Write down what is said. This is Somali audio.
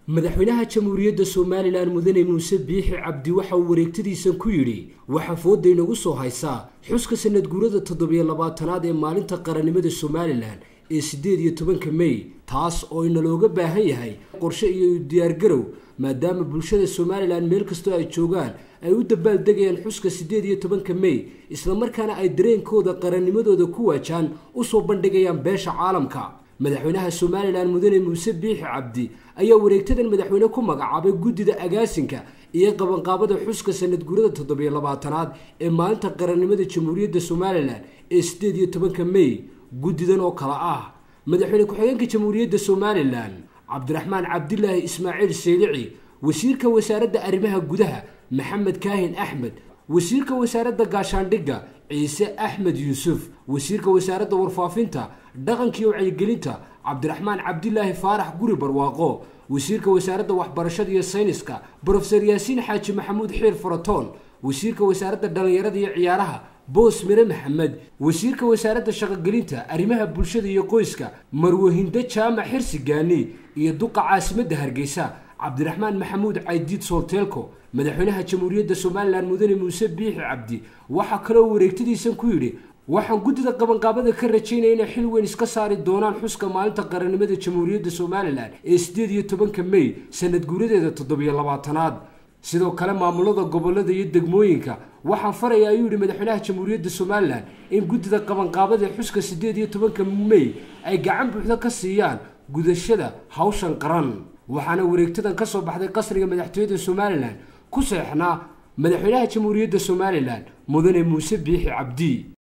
madaxweynaha jamhuuriyadda somalilan mudane muuse biixi cabdi waxa uu wareegtadiisan ku yidhi waxaa fooda inagu soo haysaa xuska sanad guurada toddobiyo labaatanaad ee maalinta qarannimada somalilan ee siddeed iyo tobanka mey taas oo inalooga baahan yahay qorshe iyo diyaargarow maadaama bulshada somalilan meel kastoo ay joogaan ay u dabaaldegayaan xuska siddeed iyo tobanka mey islamarkaana ay dareenkooda qarannimadooda ku waajaan usoo bandhigayaan beesha caalamka madaxweynaha somalilan mudane muuse biixi cabdi ayaa wareegtadan madaxweyne ku magacaabay guddida agaasinka iyo qabanqaabada xuska sanad guurada toddobiyo labaatanaad ee maalinta qarannimada jamhuuriyadda somalilan ee siddeed iyo tobanka mey guddidan oo kale ah madaxweyne ku-xigeenka jamhuuriyadda somalilan cabdiraxmaan cabdilaahi ismaaciil seylici wasiirka wasaaradda arrimaha gudaha maxamed kaahin axmed wasiirka wasaaradda gaashaandhigga ciise axmed yuusuf wasiirka wasaaradda warfaafinta dhaqanka iyo wacyigelinta cabdiraxmaan cabdilaahi faarax guri barwaaqo wasiirka wasaaradda waxbarashada iyo sayniska brofeser yaasiin xaaji maxamuud xiir faratoon wasiirka wasaaradda dhallinyarada iyo ciyaaraha boos mire maxamed wasiirka wasaaradda shaqogelinta arrimaha bulshada iyo qoyska marwahindo jaamac xirsi gaani iyo duqa caasimadda hargeysa cabdiraxmaan maxamuud caydiid soolteelko madaxweynaha jamhuuriyadda somalilan mudane muuse biixi cabdi waxaa kaloo wareegtadiisan ku yidhi waxaan guddida qabanqaabada ka rajaynaya inay xil weyn iska saari doonaan xuska maalinta qarannimada jamhuuriyadda somalilan ee siddeed iyo tobanka mey sanad guuradeeda toddobiyo labaatanaad sidoo kale maamulada gobolada iyo degmooyinka waxaan faraya ayuu yidhi madaxweynaha jamhuuriyadda somalilan in guddida qabanqaabada xuska siddeed iyo tobanka mey ay gacan buuxda ka siiyaan gudashada hawshan qaran waxaana wareegtadan ka soo baxday qasriga madaxtooyada somalilan ku seexnaa madaxweynaha jamhuuriyadda somalilan mudane muuse biixi cabdi